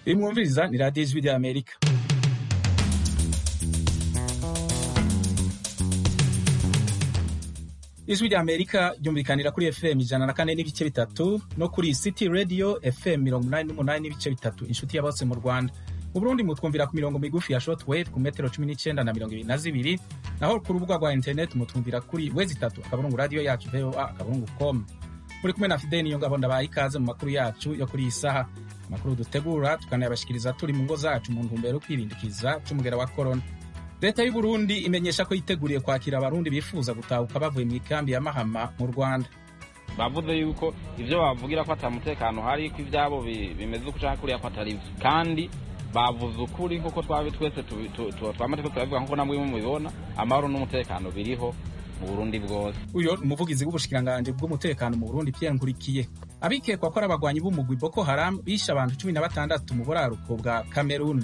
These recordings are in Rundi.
mwumviriza ni radiyo ijwi rya amerika ijwi rya amerika ryumvikanira kuri fm ijana na kane n'ibice bitatu no kuri city radio fm mirongo inani n'umunani n'ibice bitatu inshuti ya bose mu rwanda mu burundi mutwumvira ku mirongo migufi ya shortwave ku metero cumi n'icyenda na mirongo ibiri na zibiri naho ku rubuga rwa internet mutwumvira kuri wezi itatu akaburungu radiyo yacu voa akaburungu com muri kumwe na fideni niyo ngabo ndabaye ikaze mu makuru yacu yo kuri iyi saha amakuru dutegura tukanayabashikiriza turi mu ngo zacu mu ntumbero yo kwirindikiza c'umugera wa korona leta y'u burundi imenyesha ko yiteguriye kwakira abarundi bifuza gutahuka bavuye mu ikambi ya mahama mu rwanda bavuze yuko ivyo bavugira ko ata mutekano hari ko ivyabo bimeze uko canke kuriya ko atari vyo kandi bavuze ukuri nk'uko twabi twese twama turiko turabivuga nk'uko namwe mubibona amahoro n'umutekano biriho mu burundi bwose uyo ni umuvugizi w'ubushikiranganji bw'umutekano mu burundi pierre nkurikiye abikekwa ko ari abagwanyi b'umugwi boko haram bishe abantu cumi na batandatu mu buraruko bwa kameruni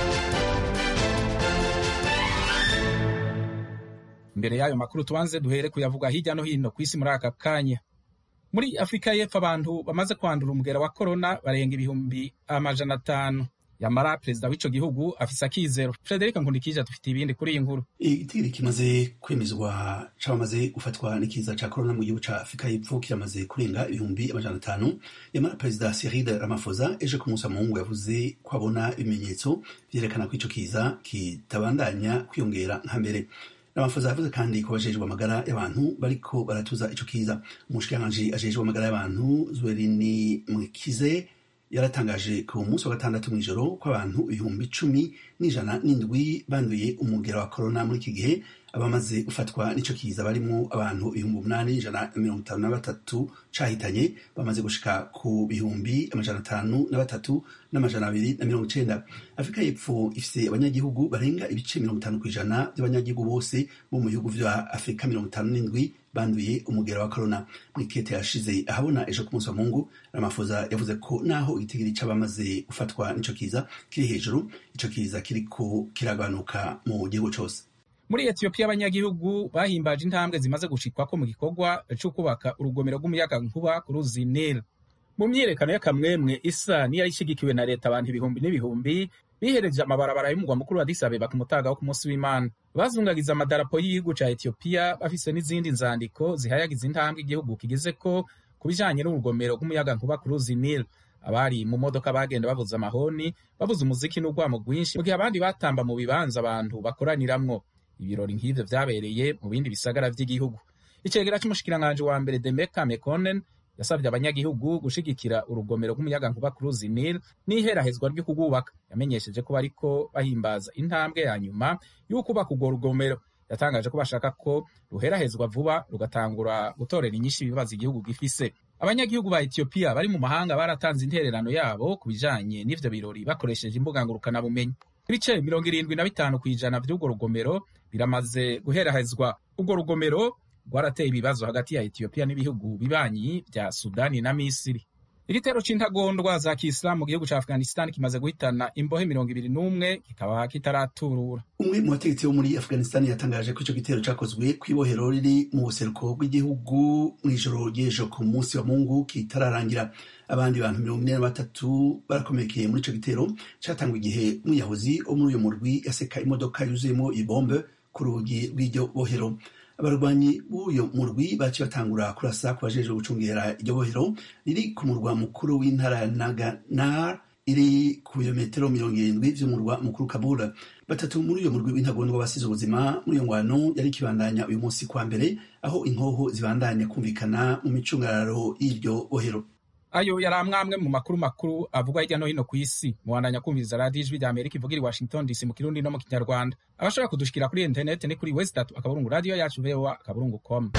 imbere y'ayo makuru tubanze duhere kuyavuga hirya no hino ku isi muri aka kanya muri afurika y'epfo abantu bamaze kwandura umugera wa korona barenga ibihumbi amajana atanu yamara perezida w'ico gihugu afise akizero frederic nkundikije dufite ibindi kuri iyi nkuru igitigiri kimaze kwemezwa c'abamaze gufatwa n'ikiza ca korona mu gihugu ca afurika y'epfo kiramaze kurenga ibihumbi amajana atanu yamara perezida cyril ramaphosa ejo ku munsi wa mungu yavuze ko abona ibimenyetso vyerekana ko ico kiza kitabandanya kwiyongera nka mbere Ramaphosa yavuze kandi ko bajejwe amagara y'abantu bariko baratuza ico kiza umushikiranganji ajejwe amagara y'abantu Zwerini Mwikize yaratangaje ku munsi wa gatandatu mw'ijoro ko abantu ibihumbi cumi n'ijana n'indwi banduye umugera wa korona muri iki gihe abamaze gufatwa n'ico kiza barimwo abantu ibihumbi umunani ijana na mirongo itanu na batatu cahitanye bamaze gushika ku bihumbi amajana atanu na batatu n'amajana abiri na mirongo icenda afurika y'epfo ifise abanyagihugu barenga ibice mirongo itanu kw'ijana by'abanyagihugu bose bo mu bihugu vya afurika mirongo itanu n'indwi banduye umugera wa korona mwikete yashize ahabona ejo ku munsi wa mungu ramafoza yavuze ko naho igitigiri c'abamaze gufatwa n'ico kiza kiri hejuru ico kiza kiriko kiragabanuka mu gihugu cose muri etiyopiya abanyagihugu bahimbaje intambwe zimaze gushikwako mu gikorwa co kubaka urugomero rw'umuyaga nkuba ku ruzi nil mu myiyerekano y'akamwemwe isa niyari ishigikiwe na leta abantu ibihumbi n'ibihumbi bihereje amabarabara y'umugwa mukuru wa Addis Abeba ku mutaga wo ku munsi w'Imana bazungagiza amadarapo y'igihugu ca Ethiopia bafise n'izindi nzandiko zihayagiza intambwe igihugu kigezeko ku bijanye n'urugomero rw'umuyaga nkuba ku ruzi Nile abari mu modoka bagenda bavuza amahoni bavuza umuziki n'urwamo rwinshi mu gihe abandi batamba mu bibanza abantu bakoraniramwo ibirori nk'ivyo vyabereye mu bindi bisagara vy'igihugu icegera c'umushikiranganji wa mbere Demeka Mekonnen yasabye abanyagihugu gushigikira urugomero rw'umuyaga nkuba ku ruzi Nile n'iherahezwa ryo kugubaka yamenyesheje ko bariko bahimbaza intambwe ya nyuma y'ukubaka urwo rugomero yatangaje ko bashaka ko ruherahezwa vuba rugatangura gutorera inyinshi ibibazo igihugu gifise abanyagihugu ba Ethiopia bari mu mahanga baratanze intererano yabo ku bijanye n'ivyo birori bakoresheje imbuga ngurukanabumenyi ibice mirongo irindwi na bitanu kw'ijana vy'urwo rugomero biramaze guherahezwa urwo rugomero rwarateye ibibazo hagati ya Ethiopia n'ibihugu bibanyi vya Sudani na Misiri. Igitero c'intagondwa za Kiislamu mu gihugu ca Afghanistan kimaze guhitana imbohe mirongo ibiri n'umwe kikaba kitaraturura. Umwe mu bategetsi bo muri Afghanistan yatangaje ko ico gitero cakozwe kw'ibohero riri mu buseruko bw'igihugu mw'ijoro ry'ejo ku munsi wa Mungu kitararangira. Abandi bantu mirongo ine na batatu barakomerekeye muri ico gitero catangwa igihe umwiyahuzi wo muri uyo murwi yaseka imodoka yuzuyemo ibombe ku rugi rw'iryo bohero. abarwanyi b'uyo murwi baciye batangura kurasa ku bajejwe gucungera iryo bohero riri ku murwa mukuru w'intara ya naganar iri ku birometero mirongo irindwi vy'umurwa mukuru kabula batatu muri uyo murwi w'intagondwa basize ubuzima muri iyo ngwano yari ikibandanya uyu munsi kwa mbere aho inkoho zibandanya kumvikana mu micungararo y'iryo bohero ayo yari amwamwe mu makuru makuru avugwa hirya no hino ku isi muwandanya kumviriza radiyo ijwi rya amerika ivugira i washington dc mu kirundi no mu kinyarwanda abashobora kudushikira kuri interineti ni kuri wesi tatu akaburungu radiyo yacu voa akaburungu com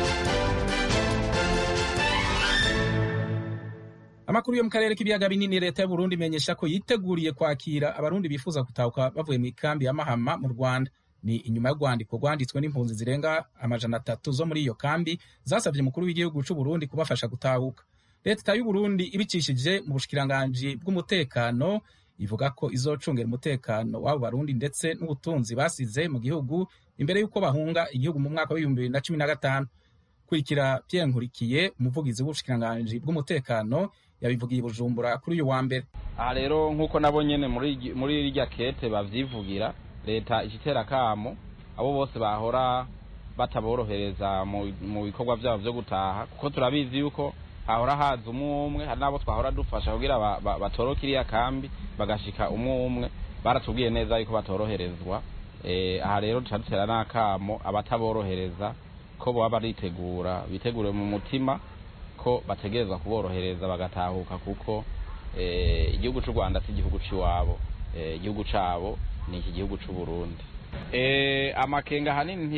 amakuru yo mu karere k'ibiyaga binini leta y'uburundi imenyesha ko yiteguriye kwakira abarundi bifuza gutahuka bavuye mu ikambi ya mahama mu rwanda ni inyuma y'urwandiko rwanditswe n'impunzi zirenga amajana atatu zo muri iyo kambi zasabye umukuru w'igihugu c'uburundi kubafasha gutahuka leta y'uburundi ibicishije mu bushikiranganji bw'umutekano ivuga ko izocungera umutekano w'abo barundi ndetse n'ubutunzi basize mu gihugu imbere y'uko bahunga igihugu mu mwaka w'ibihumbi bibiri na cumi na gatanu kurikira Pierre Nkurikiye umuvugizi w'ubushikiranganji bw'umutekano yabivugiye i Bujumbura kuri uyu wa mbere aha rero nk'uko nabo nyene muri muri rirya kete bavyivugira leta ikitera kamo abo bose bahora bataborohereza mu bikorwa vyabo vyo gutaha kuko turabizi yuko hahora haza umwe umwe hari n'abo twahora dufasha kugira batoroke iriya kambi bagashika umwe umwe baratubwiye neza yuko batoroherezwa aha rero duca dutera n'akamo abataborohereza ko baba baritegura bitegure mu mutima ko bategerezwa kuborohereza bagatahuka kuko igihugu cy'u rwanda si igihugu cy'iwabo igihugu cyabo ni iki gihugu cy'u burundi amakenga ahanini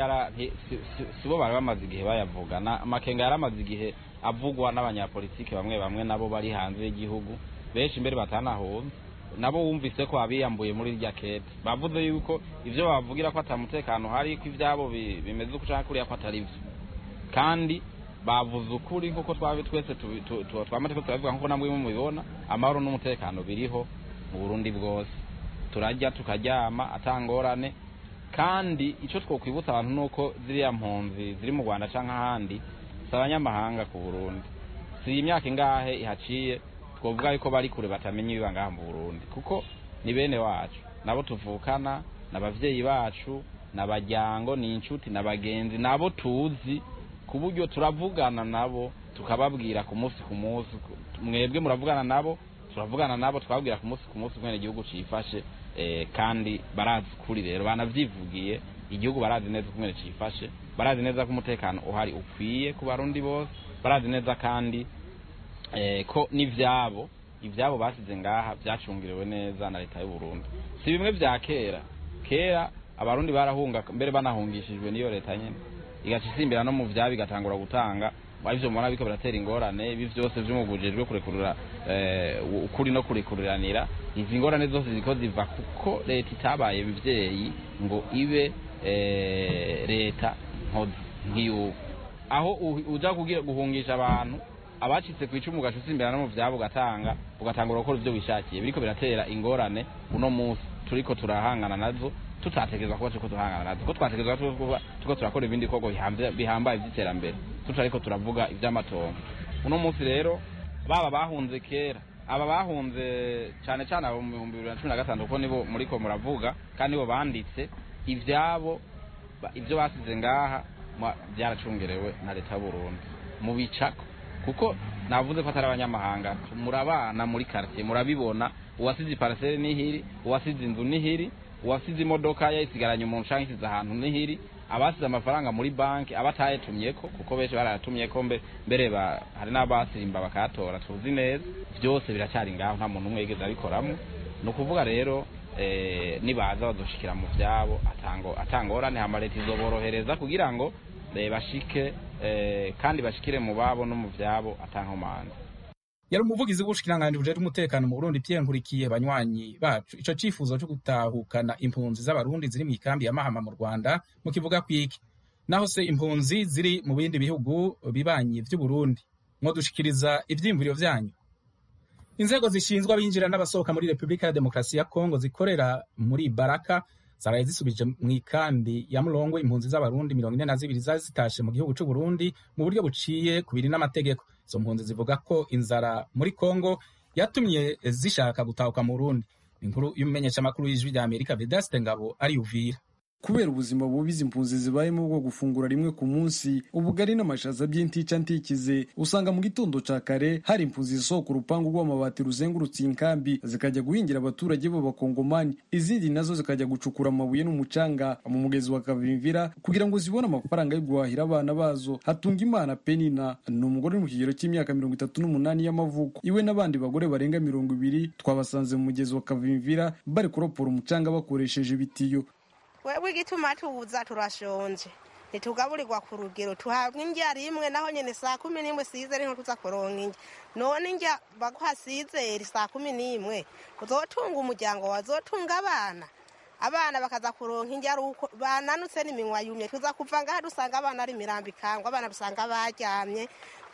si bo bari bamaze igihe bayavuga amakenga yari amaze igihe avugwa n'abanyapolitiki bamwe bamwe nabo bari hanze y'igihugu benshi mbere batanahunze nabo wumvise ko abiyambuye muri rya kete bavuze yuko ibyo bavugira ko atamutekano hari ko ibyabo bimeze uko ushaka kuriya ko atari byo kandi bavuze ukuri nk'uko twabe twese twamaze ko turabivuga nk'uko namwe mubibona amahoro n'umutekano biriho mu burundi bwose turajya tukaryama atangorane kandi icyo twokwibutsa abantu ni uko ziriya mpunzi ziri mu rwanda cyangwa ahandi si abanyamahanga ku burundi si imyaka ingahe ihaciye twavuga yuko bari kure batamenya ibiba ngaha mu burundi kuko ni bene wacu nabo tuvukana n'ababyeyi bacu n'abajyango ni inshuti n'abagenzi nabo tuzi ku buryo turavugana nabo tukababwira ku munsi ku munsi mwebwe muravugana nabo turavugana nabo twabwira ku munsi ku munsi mwene igihugu cifashe kandi barazi kuri rero banavyivugiye igihugu barazi neza uko mwene cifashe barazi neza ko umutekano uhari ukwiye ku barundi bose barazi neza kandi ko n'ivyabo ivyabo basize ngaha vyacungiriwe neza na leta y'u Burundi si bimwe vya kera kera abarundi barahunga mbere banahungishijwe n'iyo leta nyene igaca isimbira no mu vyabo igatangura gutanga arivyo mubona biko biratera ingorane ibi vyose vy'umugujejwe kurekurura ukuri no kurekuriranira izi ngorane zose ziko ziva kuko leta itabaye bivyeyi ngo ibe leta nkozi nk'iyubu aho uja kugira guhungisha abantu abacitse ku icumu ugaca usimbira no mu vyabo ugatanga ugatangura gukora ivyo wishakiye biriko biratera ingorane uno munsi turiko turahangana nazo tutategerezwa kuba turiko turahangana nazo ko twategerezwa kuba turiko turakora ibindi bikorwa bihambaye vy'iterambere tutariko turavuga ivy'amatongo uno munsi rero baba bahunze kera aba bahunze cane cane abo mu bihumbi bibiri na cumi na gatanu kuko nibo muriko muravuga kandi nibo banditse ivyabo ivyo basize ngaha vyaracungerewe na leta y'uburundi mu bicako kuko navuze ko atari abanyamahanga murabana muri quartier murabibona uwasize iparasere nihiri uwasize inzu nihiri uwasize imodoka yayisigaranye umuntu canke isize ahantu nihiri abasize amafaranga muri banki abatayetumyeko kuko benshi barayatumyeko mbere hari n'abasirimba bakayatora tuzi neza vyose biracyari ngaho nta muntu umwe yigeze abikoramwo ni ukuvuga rero nibaza bazoshikira mu vyabo atangorane hama leta izoborohereza kugira ngo bashike kandi bashikire mu babo no mu vyabo atankomanzi yari umuvugizi w'ubushikiranganji bujejwe umutekano mu Burundi Pierre Nkurikiye banywanyi bacu ico cifuzo cyo gutahukana impunzi z'abarundi ziri mu ikambi ya Mahama mu Rwanda mu kivuga kwiki naho se impunzi ziri mu bindi bihugu bibanyi vy'u Burundi mwodushikiriza ivyiyumviro vyanyu inzego zishinzwe abinjira n'abasohoka muri Repubulika ya Demokarasi ya Kongo zikorera muri Baraka zaraye zisubije mu ikambi ya Mulongwe impunzi z'abarundi mirongo ine na zibiri zari zitashe mu gihugu c'u Burundi mu buryo buciye kubiri n'amategeko izo mpunzi zivuga ko inzara muri Kongo yatumye zishaka gutahuka mu Burundi inkuru y'umumenyeshamakuru y'ijwi rya Amerika Vedaste Ngabo ari Uvira kubera ubuzima bubi izi mpunzi zibayemo bwo gufungura rimwe ku munsi ubugari n'amashaza by'intica ntikize usanga mu gitondo ca kare hari impunzi zisohoka urupangu rw'amabati ruzengurutse inkambi zikajya guhingira abaturage b'abakongomani izindi nazo zikajya gucukura amabuye n'umucanga mu mugezi wa kavimvira kugira ngo zibone amafaranga yo guhahira abana bazo hatunga imana penina ni umugore uri mu kigero cy'imyaka mirongo itatu n'umunani y'amavuko iwe n'abandi bagore barenga mirongo ibiri twabasanze mu mugezi wa kavimvira bari kuropora umucanga bakoresheje ibitiyo wewe igituma tuza turashonje ntitugaburirwa ku rugero tuhabwa indya rimwe naho nyene saa kumi n'imwe sizeri nko tuza kuronka indya none indya baguha sizeri saa kumi n'imwe uzotunga umuryango wazotunga abana abana bakaza kuronka indya ari uko bananutse n'iminwa yumye tuza kuva ngaha dusanga abana ari imirambo ikangwa abana dusanga baryamye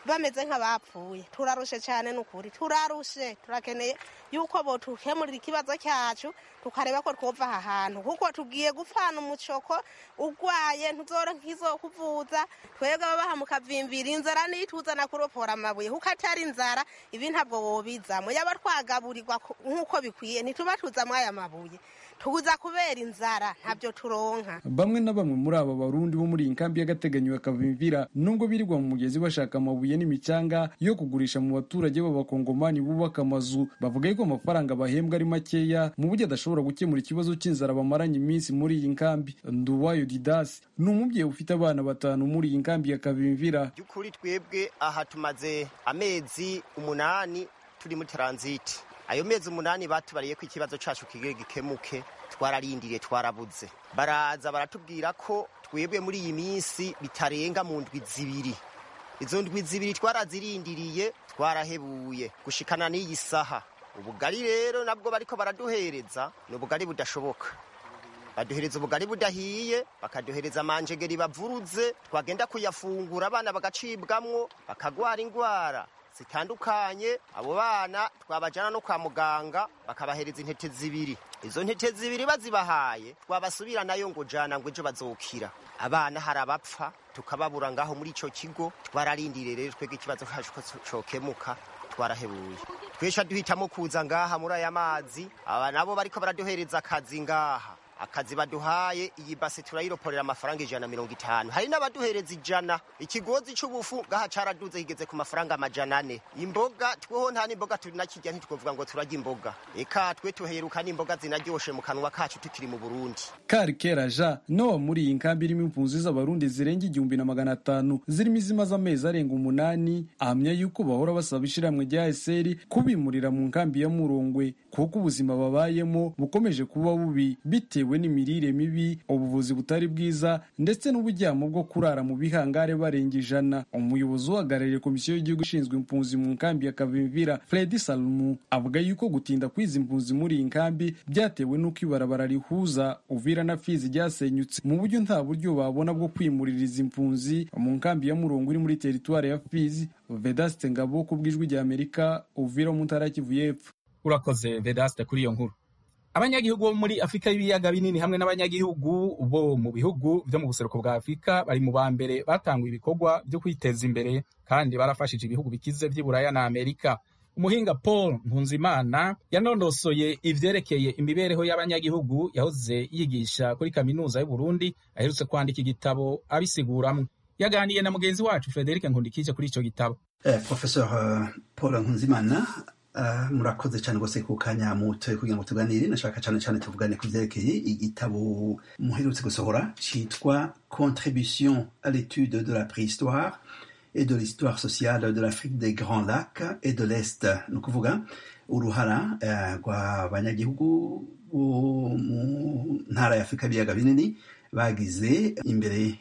bameze nk'abapfuye turarushe cyane ni ukuri turarushe turakeneye yuko botukemurira ikibazo cyacu tukareba ko twova aha hantu kuko tugiye gupfana umucoko urwaye ntuzoro nk'izo kuvuza twebwe ababaha mukavimvira inzara nituzana kuropora amabuye kuko atari inzara ibi ntabwo wobizamo yaba twagaburirwa nk'uko bikwiye ntituba tuzamo aya mabuye tuza kubera inzara ntabyo turonka bamwe na bamwe muri aba barundi bo muri iyi nkambi y'agateganyo ya kavimvira nubwo birirwa mu mugezi bashaka amabuye n'imicanga yo kugurisha mu baturage b'abakongomani bubaka amazu bavuga yuko amafaranga bahembwa ari makeya mu buryo adashobora gukemura ikibazo cy'inzara bamaranye iminsi muri iyi nkambi nduwayo didasi ni umubyeyi ufite abana batanu muri iyi nkambi ya kavimvira by'ukuri twebwe aha tumaze amezi umunani turi muri taranziti ayo mezi umunani batubariye ko ikibazo cyacu kigiye gikemuke twararindiriye twarabuze baraza baratubwira ko twebwe muri iyi minsi bitarenga mu ndwi zibiri izo ndwi zibiri twarazirindiriye twarahebuye gushikana n'iyi saha ubugari rero nabwo bariko baraduhereza ni ubugari budashoboka baduhereza ubugari budahiye bakaduhereza amanjegeri bavuruze twagenda kuyafungura abana bagacibwamwo bakagwara indwara zitandukanye abo bana twabajyana no kwa muganga bakabahereza intete zibiri izo ntete zibiri bazibahaye twabasubira nayo ngo jana ngo ejo bazokira abana hari abapfa tukababura ngaho muri icyo kigo twararindiriye rero twebwe ikibazo cyacu ko cokemuka twarahebuye twesha duhitamo kuza ngaha muri aya mazi aba nabo bariko baraduhereza akazi ngaha akazi baduhaye iyi base turayiroporera amafaranga ijana na mirongo itanu hari n'abaduhereza ijana ikigozi c'ubufu ngaha caraduze kigeze ku mafaranga amajana ane imboga tweho nta n'imboga tunakirya ntitwovuga ngo turarya imboga eka twe tuheruka n'imboga zinaryoshe mu kanwa kacu tukiri mu burundi kari kera ja nowa muri iyi nkambi irimo impunzi z'abarundi zirenga igihumbi na magana atanu zirimo izimaze amezi arenga umunani ahamya yuko bahora basaba ishiramwe rya eseri kubimurira mu nkambi ya murongwe kuko ubuzima babayemo bukomeje kuba bubi bitewe n'imirire mibi ubuvuzi butari bwiza ndetse n'uburyamo bwo kurara mu bihangare barenga ijana umuyobozi uhagarariye komisiyo y'igihugu ishinzwe impunzi mu nkambi ya kavimvira fredi salumu avuga yuko gutinda kw'izi mpunzi muri iyi nkambi byatewe n'uko ibarabara rihuza uvira na fizi ryasenyutse mu buryo nta buryo babona bwo kwimurira izi mpunzi mu nkambi ya murongo iri muri teritwari ya fizi vedaste ngabo ku bw'ijwi rya amerika uvira mu ntara ya kivu y'epfo urakoze vedaste kuri iyo nkuru abanyagihugu bo muri afurika y'ibiyaga binini hamwe n'abanyagihugu bo mu bihugu byo mu buseruko bwa afurika bari mu ba mbere batanguye ibikorwa byo kwiteza imbere kandi barafashije ibihugu bikize by'iburaya na amerika umuhinga paul mpunzimana yanondosoye ivyerekeye imibereho y'abanyagihugu yahoze yigisha kuri kaminuza y'uburundi aherutse kwandika igitabo abisiguramwo yaganiye na mugenzi wacu frederic nkundikije kuri ico gitabo eh, professeur uh, paul nkunzimana Uh, murakoze cyane rwose ku kanya mutoye kugira ngo tuganire nashaka cyane cyane tuvugane ku byerekeye igitabo muherutse gusohora cyitwa contribution à l'étude de la préhistoire et de l'histoire sociale de l'Afrique des Grands Lacs et de l'Est ni ukuvuga uruhara rw'abanyagihugu bo mu ntara y'afurika y'ibiyaga binini bagize imbere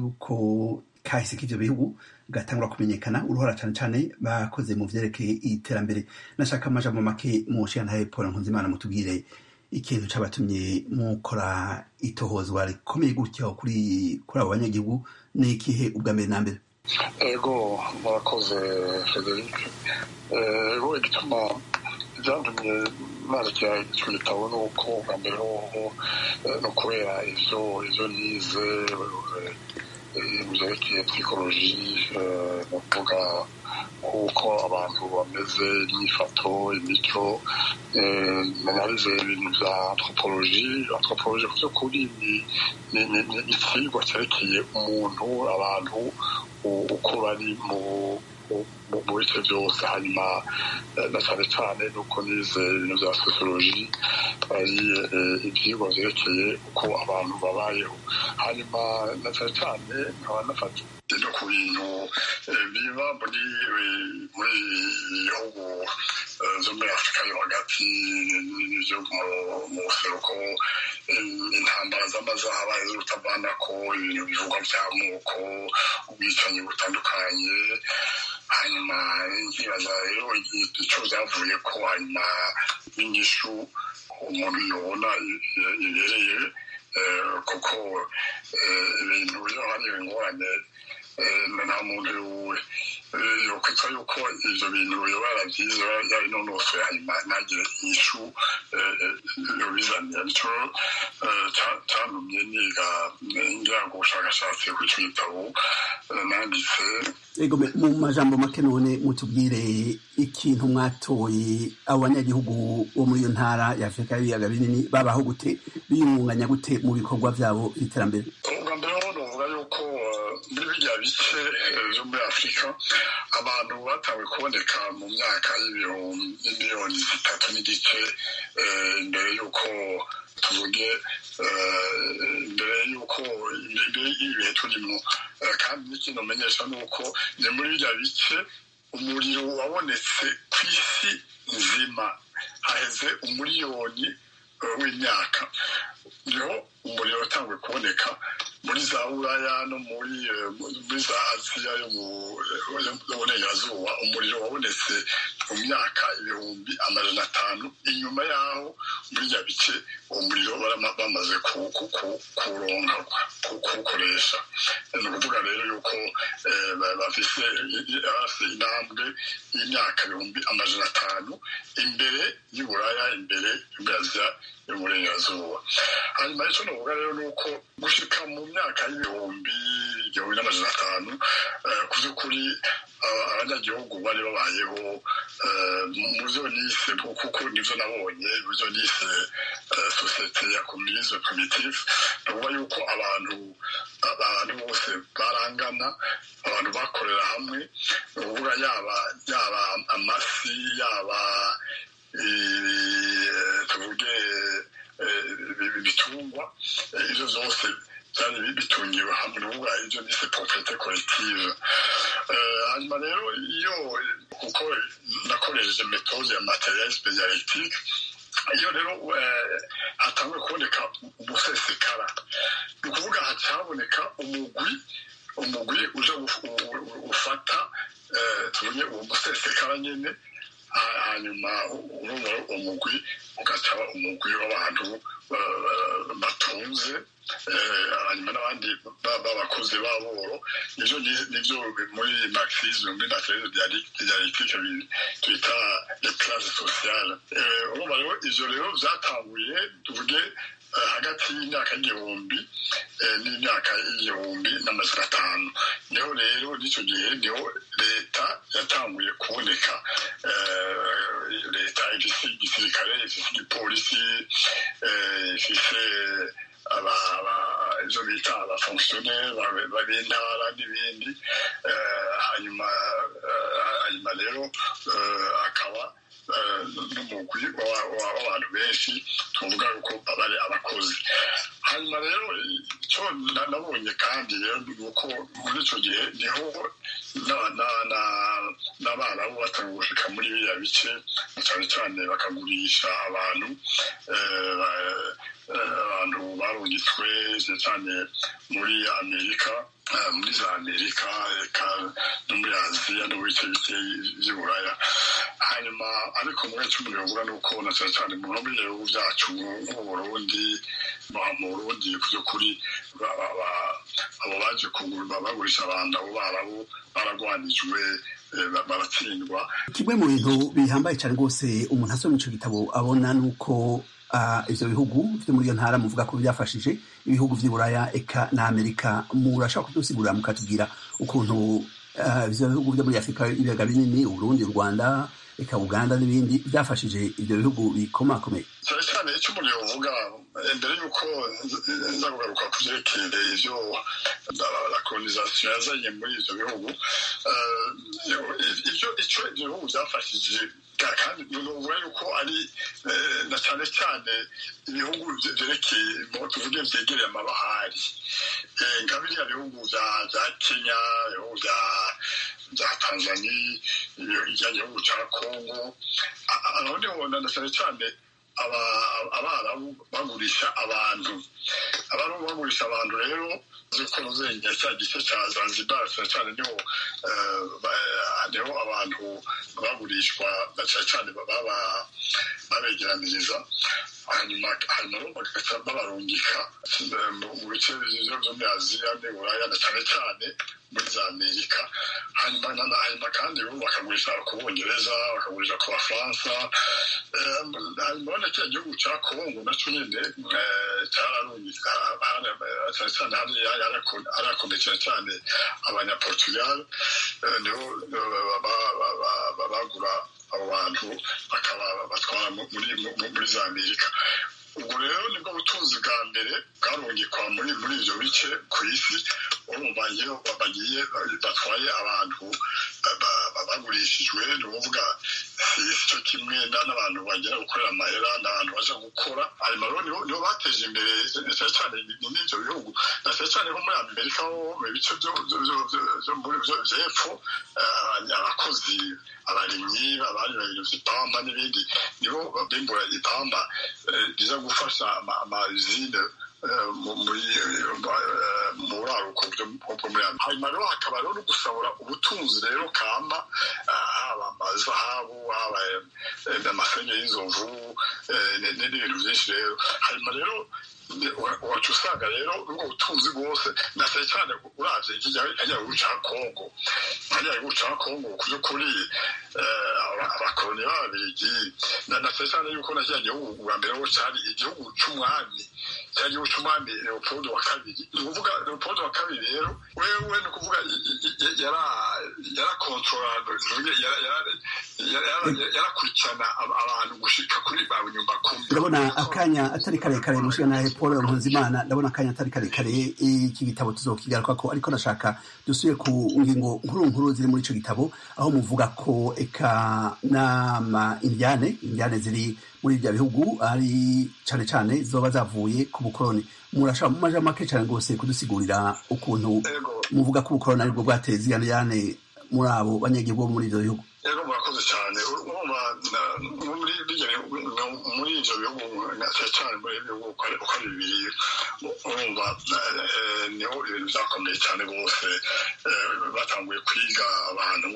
y'uko kahise k'ivyo bihugu gatangura kumenyekana uruhara cyane cyane bakoze mu vyerekeye iterambere nashaka amajambo make mushiyantahe paul nkunzimana mutubwire ikintu cabatumye mukora itohozwa rikomeye gutyo kuri kuri abo banyagihugu ni ikihe ubwa mbere na mbere ego murakoze frederic ego igituma byantumye narya icyo gitabo ni uko ubwa mbere hoho no kubera ivyo ivyo nize byerekeye psychology ni ukuvuga uko abantu bameze imyifato imico narize ibintu bya anthropology anthropology ku by'ukuri ni ikigwa cyerekeye umuntu abantu uko bari mu mu bice byose hanyuma na cyane cyane nuko nize ibintu bya sociology ari ibyigwa byerekeye uko abantu babayeho hanyuma na cyane cyane nkaba nafata no ku bintu biba muri muri bihugu byo muri afurika yo hagati n'ibyo mu buseruko intambara z'amazaba z'urutavana ko ibintu bivugwa by'amoko ubwicanyi butandukanye hanyuma nkibaza rero icyo byavuye ko hanyuma n'inyishu umuntu yabona ibereye kuko ibintu iyo hari ingorane nta muntu yokwitwa yuko ivyo bintu yoba yaravyize yabinonosoye hanyuma ntagire inyishu yobizanira nico cantumye niga ngira ngo ubushakashatsi kw'ico gitabo nanditse ego mu majambo make none mutubwire ikintu mwatoye abo banyagihugu bo muri iyo ntara ya afurika y'ibiyaga binini babaho gute biyungunganya gute mu bikorwa vyabo vy'iterambere ubwa mbere ho novuga yuko muri birya bice vyo muri afurika abantu batanguye kuboneka mu myaka y'imiliyoni zitatu n'igice imbere y'uko tuvuge imbere y'uko imbere y'ibihe turimo kandi n'ikintu umenyesha ni uko ni muri birya bice umuriro wabonetse ku isi nzima haheze umuriyoni w'imyaka niho umuriro watanguye kuboneka muri za buraya no muri muri za aziya yo mu burengerazuba umuriro wabonetse mu myaka ibihumbi amajana atanu inyuma yaho muri rya bice uwo muriro bamaze kuwuronka kuwukoresha ni ukuvuga rero yuko bafise intambwe y'imyaka ibihumbi amajana atanu imbere y'uburaya imbere y'ubwaziya y'uburengerazuba hanyuma icyo navuga rero ni uko gushika mu myaka y'ibihumbi igihumbi n'amajana atanu ku by'ukuri abanyagihugu bari babayeho mu byo nise kuko nibyo nabonye mu byo nise sosiyete ya komunisme primitive ni ukuvuga yuko abantu abantu bose barangana abantu bakorera hamwe ni ukuvuga yaba yaba amasi yaba tuvuge ibitungwa ibyo byose byari bitungiwe hamwe n'uvuga ibyo bise propriete collective hanyuma rero iyo kuko nakoresheje metode ya materialisme dialectique iyo rero hatanguye kuboneka umusesekara ni ukuvuga hacaboneka umugwi umugwi uje ufata tuvuge uwo musesekara nyine hanyuma urumva umugwi ugacaba umugwi w'abantu batunze hanyuma n'abandi b'abakozi b'aboro nivyo nivyo muri marxisme muri materialisme dialectique twita les classes sociales urumva rero ivyo rero vyatanguye tuvuge hagati y'imyaka y'igihumbi n'imyaka y'igihumbi n'amajana atanu niho rero n'icyo gihe niho leta yatanguye kuboneka leta ifise igisirikare ifise igipolisi ifise ibyo bita abafonkisiyoneri b'intara n'ibindi hanyuma hanyuma rero akaba n'umugwi w'abantu benshi tuvuga yuko bari abakozi hanyuma rero icyo nabonye kandi rero ni uko muri icyo gihe niho n'abarabu batanga gushika muri biriya bice cyane cyane bakagurisha abantu abantu barungitswe cyane muri amerika muri za amerika eka no muri aziya no mu bice bike by'uburaya hanyuma ariko muri cumi bivuga ni uko na cyane cyane mu bindi bihugu byacu nk'u burundi mu burundi ku by'ukuri abo baje kugura bagurisha abantu abo barabu baragwanijwe baratsindwa kimwe mu bintu bihambaye cyane rwose umuntu asoma ico gitabo abona ni uko ivyo bihugu vyo muri iyo ntara muvuga ko byafashije ibihugu vy'iburaya eka na amerika murashaka kudusigurira mukatubwira ukuntu ivyo bihugu vyo muri afurika ibiyaga binini uburundi u rwanda eka uganda n'ibindi byafashije ivyo bihugu bikomakomeye cyane cyane icyo umuntu yovuga mbere y'uko nza kugaruka ku vyerekeye ivyo la colonisation yazanye muri ivyo bihugu ivyo ico ivyo bihugu vyafashije kandi nuvuga yuko ari na cyane cyane ibihugu vyerekeye tuvuge vyegereye amabahari nka biriya bihugu vya kenya ibihugu vya bya tanzania ijya gihugu cya kongo aho niho na cyane cyane abarabu bagurisha abantu abarabu bagurisha abantu rero ziko ruzengera cya gice cya zanzibar cyane cyane niho niho abantu bagurishwa cyane cyane babegeraniriza hanyuma hanyuma bagaca babarungika mu bice byo muri aziya n'iburaya na cyane cyane muri za amerika hanyuma hanyuma kandi bakagurisha ku bongereza bakagurisha ku bafaransa hanyuma urabona kiriya gihugu cya kongo nacyo nyine cyararungitse cyane cyane harakomeye cyane cyane abanyaportugal nibo bagura abo bantu bakaba batwara muri za amerika ubwo rero nibwo butunzi bwa mbere bwarungikwa muri muri ibyo bice ku isi urumva iyo bagiye batwaye abantu bagurishijwe ni ukuvuga si cyo kimwe n'abantu bagera gukorera amahera n'abantu baje gukora hanyuma rero nibo bateje imbere cyane cyane n'ibyo bihugu na cyane cyane nko muri amerika ho mu bice by'epfo abakozi abarimyi abarira ipamba n'ibindi nibo bimbura ipamba riza gufasha amazine mu buraruko bwo muri amerika hanyuma rero hakaba rero no gusahura ubutunzi rero kamba haba amazahabu haba amafenge y'inzovu n'ibintu byinshi rero hanyuma rero wacu usanga rero ubwo butunzi bwose na cyane cyane uravye kijya gihugu ca kongo hariya gihugu ca kongo ku by'ukuri abakoloni b'ababirigi na cyane cyane yuko na kiriya gihugu bwa mbere ho cari igihugu c'umwami cya gihugu c'umwami leopold wa kabiri ni ukuvuga leopold wa kabiri rero wewe ni ukuvuga yarakontorora yarakurikirana abantu gushika kuri ba nyumba kumi ndabona akanya atari karekare mushika nahe paul nkunzimana ndabona akanya atari karekare iki gitabo tuzokigaruka ko ariko nashaka dusuye ku ngingo nkuru nkuru ziri muri ico gitabo aho muvuga ko eka nama indiane indiane ziri muri ibyo bihugu ari cane cane zoba zavuye ku bukoroni murashaka mu maja make cane rwose kudusigurira ukuntu muvuga ko ubukoroni aribwo bwateye ziyane muri abo banyagihugu bo muri ivyo bihugu rero murakoze cyane urumva muri muri ivyo bihugu cyane muri bihugu uko ari bibiri urumva niho ibintu byakomeye cyane rwose batanguye kwiga abantu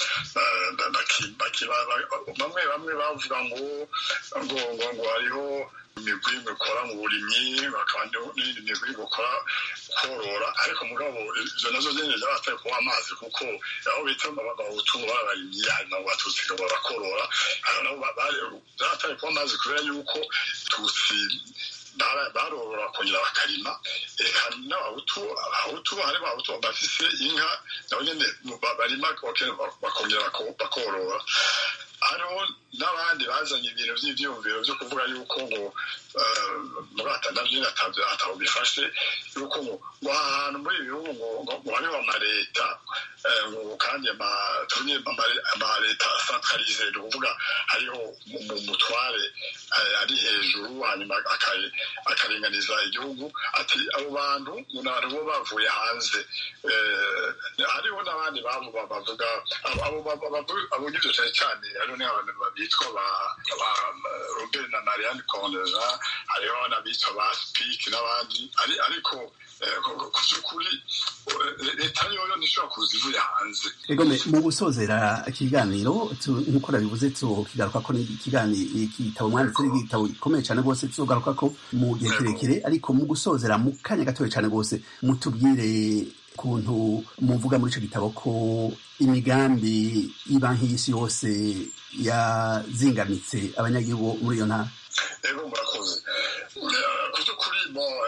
bamwe bamwe bavuga ngo ngo ngo ngo hariho imigwi ikora mu burimyi bakaba n'indi migwi gukora korora ariko mugabo izo nazo nyine zarataye kunywa amazi kuko aho bita abahutu babarimyi hanyuma abatutsi barakorora zarataye kunywa amazi kubera yuko tutsi barorora bakongera bakarima reka n'abahutu abahutu hari abahutu bafise inka nabo nyine barima bakongera bakorora hariho n'abandi bazanye ibintu by'ibyiyumviro byo kuvuga yuko ngo murata nabyo atabo bifashe yuko ngo ngo ahantu muri ibi bihugu ngo hariho amaleta kandi amaleta asantralize ni ukuvuga hariho umutware ari hejuru hanyuma akaringaniza igihugu ati abo bantu ntabwo bavuye hanze hariho n'abandi bavuga abo ngibyo cyane cyane hariho n'abantu bitwa ba robert na marianne condeza hariho n'abitwa ba speak n'abandi ariko ku by'ukuri leta yoyo ntishobora kuza ivuye hanze egome mu gusozera ikiganiro nk'uko nabivuze tukigaruka ko ikiganiro igitabo mwanditse ari igitabo gikomeye cyane rwose tuzogaruka ko mu gihe kirekire ariko mu gusozera mu kanya gatoya cyane rwose mutubwire ukuntu muvuga muri icyo gitabo ko imigambi y'ibanki y'isi yose yazingamitse abanyagihugu muri iyo ntara ego murakoze ku by'ukuri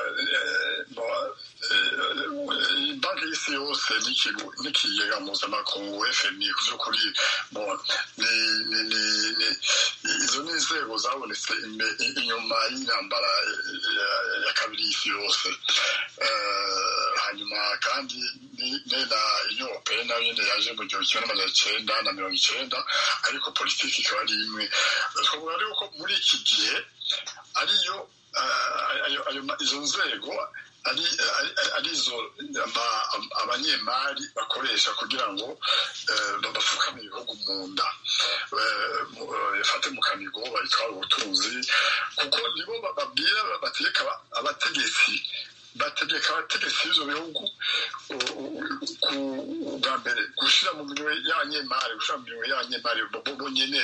banki y'isi yose n'ikigega mpuzamakungu fmi ku by'ukuri izo ni inzego zabonetse inyuma y'intambara ya kabiri y'isi yose hanyuma kandi na inyubako nayo nyine yaje mu gihumbi kimwe n'amajana icyenda na mirongo icyenda ariko politiki ikaba ari imwe twavuga rero ko muri iki gihe ariyo izo nzego arizo abanyemari bakoresha kugira ngo bapfukame ibihugu mu nda bafate mu kanigo bayitwara ubutunzi kuko nibo babwira bategeka abategetsi bategeka abategetsi b'ivyo bihugu bwa mbere gushira mu minwe y'abanyemari gushira mu minwe y'abanyemari bo nyene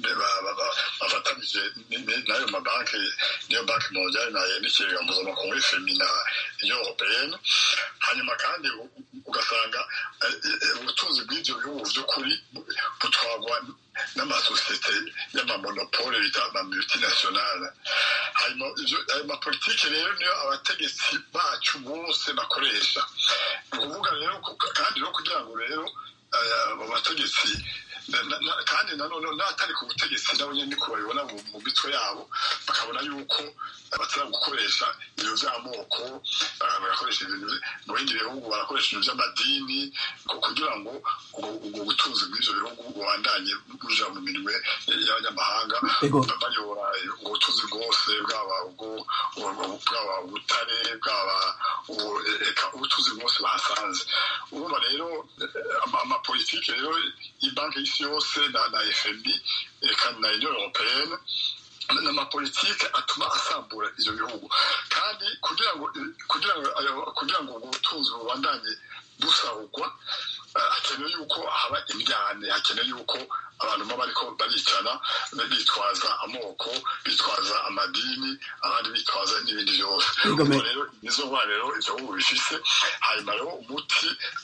bafatanije n'ayo mabanki niyo banki mondiale na n'ikigega mpuzamakungu fmi na union européenne hanyuma kandi ugasanga ubutunzi bw'ivyo bihugu vy'ukuri butwarwa n'amasosiyete y'amamonopole bita amamultinationale hanyuma ayo mapolitike rero niyo abategetsi bacu bose bakoresha ni ukuvuga rero kandi no kugira ngo rero abo bategetsi kandi nanone n'abatari ku butegetsi nabo nyine niko babibona mu mitwe yabo bakabona yuko batari gukoresha ibyo by'amoko bagakoresha ibintu mu bindi bihugu barakoresha ibintu by'amadini kugira ngo ubwo butunzi bw'ibyo bihugu bubandanye buja mu minwe y'abanyamahanga bayobora ubutunzi bwose bwaba bwaba ubutare bwaba ubutunzi bwose bahasanze urumva rero amapolitike rero y'ibanki y'isi yose na fmb eka na union européenne n'amapolitike atuma asambura ivyo bihugu kandi kugira ngo kugira ngo kugira ngo ubwo butunzi bubandanye busahurwa hakenewe yuko haba imyane hakenewe yuko abantu baba bariko baricana bitwaza amoko bitwaza amadini abandi bitwaza n'ibindi byose rero nizo ngwara rero ivyo bihugu bifise hanyuma rero umuti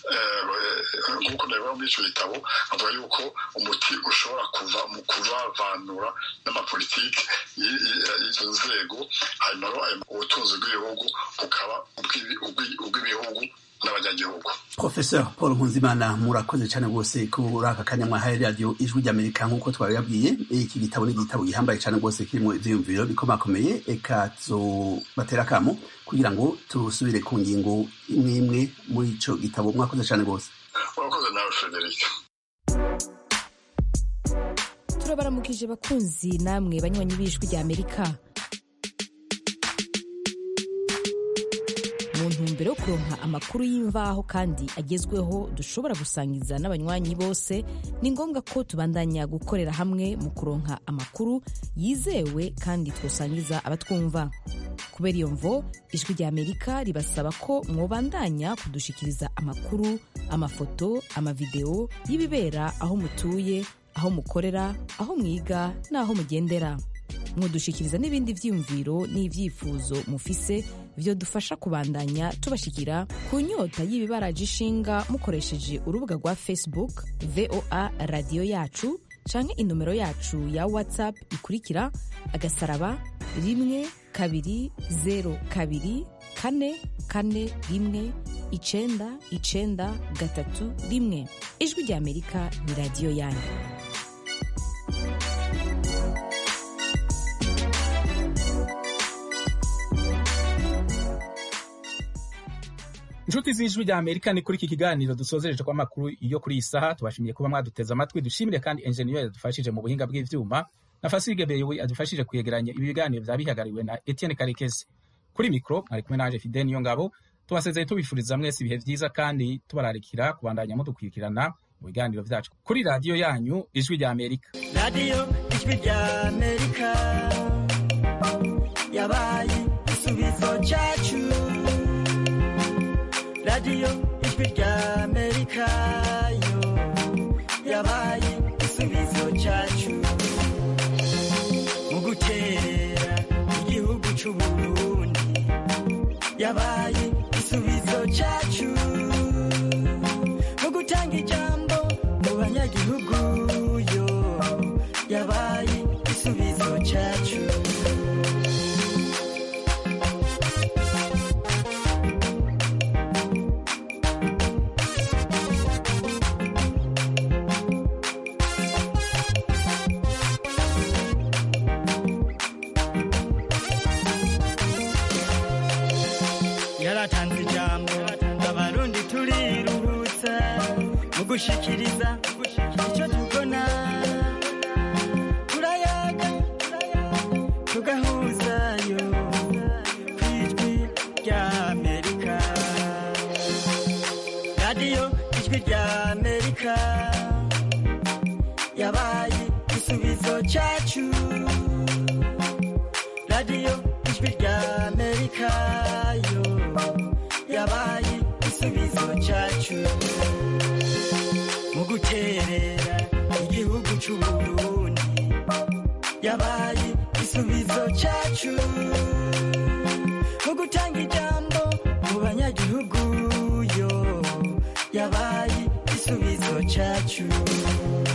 nk'uko ndabivuga muri ico gitabo avuga yuko umuti ushobora kuva mu kuvavanura n'amapolitike y'izo nzego hanyuma rero ubutunzi bw'ibihugu bukaba ubw'ibihugu n'abanyagihugu professeur paul nkunzimana murakoze cyane rwose kuri aka kanya mwahaye radiyo ijwi ry'amerika nk'uko twabibabwiye iki gitabo ni igitabo gihambaye cyane rwose kirimo ivyiyumviro bikomakomeye eka tuzobatera akamo kugira ngo turusubire ku ngingo imwe imwe muri ico gitabo mwakoze cyane rwose urakoze nawe frederic turabaramukije bakunzi namwe banywanyi b'ijwi ry'amerika mu ntumbero yo kuronka amakuru y'imvaho kandi agezweho dushobora gusangiza n'abanywanyi bose ni ngombwa ko tubandanya gukorera hamwe mu kuronka amakuru yizewe kandi twosangiza abatwumva kubera iyo mvo ijwi rya amerika ribasaba ko mwobandanya kudushikiriza amakuru amafoto amavideo y'ibibera aho mutuye aho mukorera aho mwiga n'aho mugendera mwodushikiriza n'ibindi vyiyumviro n'ivyifuzo mufise vyodufasha kubandanya tubashikira ku nyota y'ibibaraje ishinga mukoresheje urubuga rwa facebook voa radiyo yacu canke inomero yacu ya whatsapp ikurikira agasaraba rimwe kabiri zero kabiri kane kane rimwe icenda icenda gatatu rimwe ijwi rya amerika ni radiyo yanyu inshuti z'ijwi rya amerika ni kuri iki kiganiro dusozereje ko amakuru yo kuri iyi saha tubashimiye kuba mwaduteze amatwi dushimire kandi enjeniyeri yadufashije mu buhinga bw'ivyuma na fasige beyowe adufashije kuyegeranya ibi biganiro vyaba bihagarariwe na etienne karekezi kuri mikro mwari kumwe nanje fide niyo ngabo tubasezeye tubifuriza mwese ibihe vyiza kandi tubararikira kubandanya mudukurikirana mu biganiro vyacu kuri radiyo yanyu ijwi rya amerika radiyo ijwi rya amerika yabaye igisubizo cacu radiyo ijwi rya amerika yo yabaye igisubizo cyacu mu guterera igihugu c'uburundi yabaye igisubizo cyacu mu gutanga ijambo mu banyagihugu yo yabaye igisubizo cyacu yaratanze ijambo abarundi turiruhutsa mu gushikiriza icyo tubona turayaga tugahuzayo ku ijwi rya amerika radiyo ijwi rya amerika yabaye igisubizo cyacu radiyo ijwi rya amerika yo igisubizo cyacu mu guterera igihugu c'uburundi yabaye igisubizo cyacu mu gutanga ijambo mu banyagihugu yo yabaye igisubizo cyacu